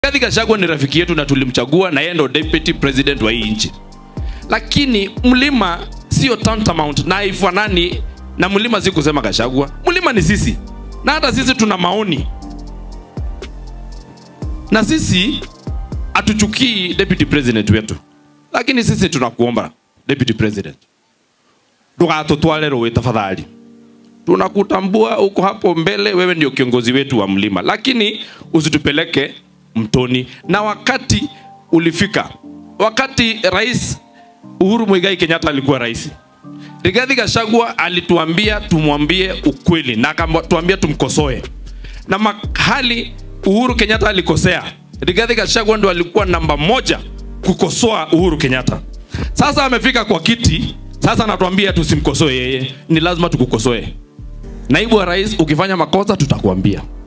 Rigathi Gachagua ni rafiki yetu na tulimchagua na yeye ndo deputy president wa hii nchi, lakini mlima sio tantamount na haifanani na mlima. Si kusema Gachagua, mlima ni sisi, na hata sisi tuna maoni, na sisi hatuchukii deputy president wetu, lakini sisi tunakuomba deputy president, ndũgatũtware rũĩ tafadhali. Tunakutambua uko hapo mbele, wewe ndio kiongozi wetu wa mlima, lakini usitupeleke mtoni. Na wakati ulifika, wakati rais Uhuru Muigai Kenyatta alikuwa rais, Rigathi Gachagua alituambia tumwambie ukweli na akatuambia tumkosoe, na mahali Uhuru Kenyatta alikosea, Rigathi Gachagua ndo alikuwa namba moja kukosoa Uhuru Kenyatta. Sasa amefika kwa kiti, sasa anatuambia tusimkosoe yeye, ni lazima tukukosoe. Naibu wa rais, ukifanya makosa tutakuambia.